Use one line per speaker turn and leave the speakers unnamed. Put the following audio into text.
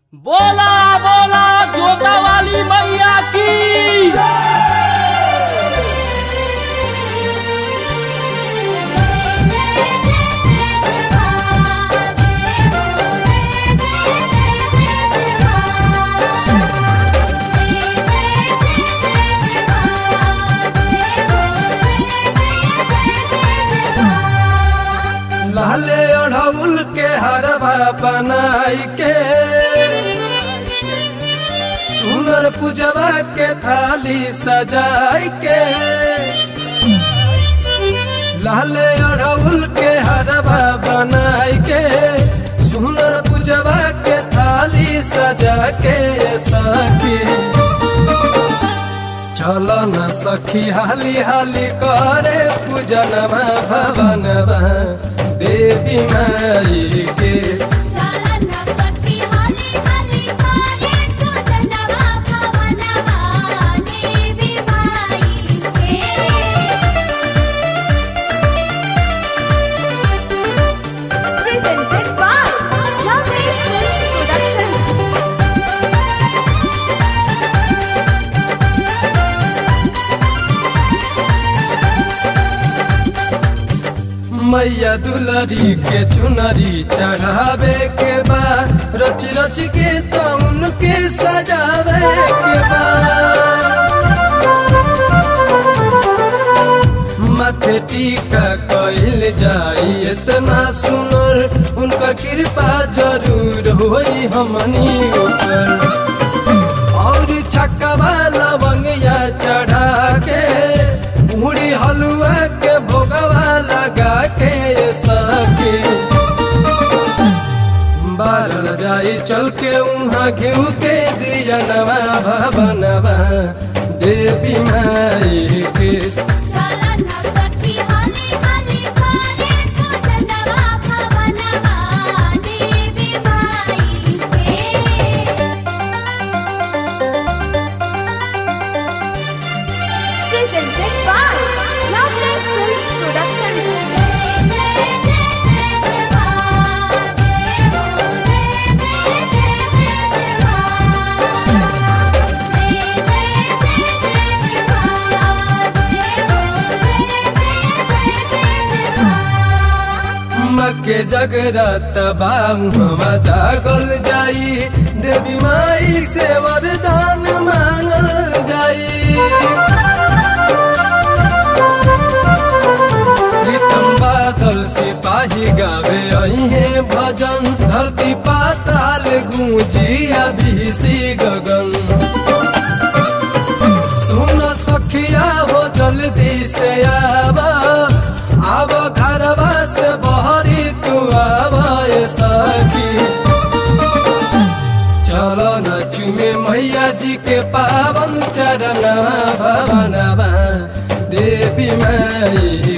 बोला बोला जोता वाली मैया की
लाले अढ़उल के हरवा बनाई के सुनर पूजवा के थाली सजाई के लाले अढ़उल के हरवा बनाई के सुनर पूजवा के थाली सजा के सखी चल न सखी हाली हाली करे पूजनवा भवनवा देवी माई के
Presented by Lovely Films Production.
मैया दुलरी के चुनरी चढ़ावे के बा रच रच के तउन के सजावे के बा माथे टीका कइल जाई इतना सुनर उनका कृपा जरूर होई हमनी ऊपर और छक्का लवंगिया चढ़ा के मुड़ी हलुआ के भोगवा लगा के सके बारल जाई चल के उहाँ घिउ के दिया नवा भवनवा देवी माई के
Presented by Lovely Films Production.
मके जगरत बाहुआ जागल जाई देवी माई से वरदान मांगल जाई प्रीतम बादल सिपाही गावे अहे भजन धरती पाताल गूंजी अभिषी गगन सुन सखिया हो जल्दी से आवा आव घरवा से बहरी तू आवा ए सखी चलो न चुमे मैया जी के पावन चरणवा भवनवा देवी माई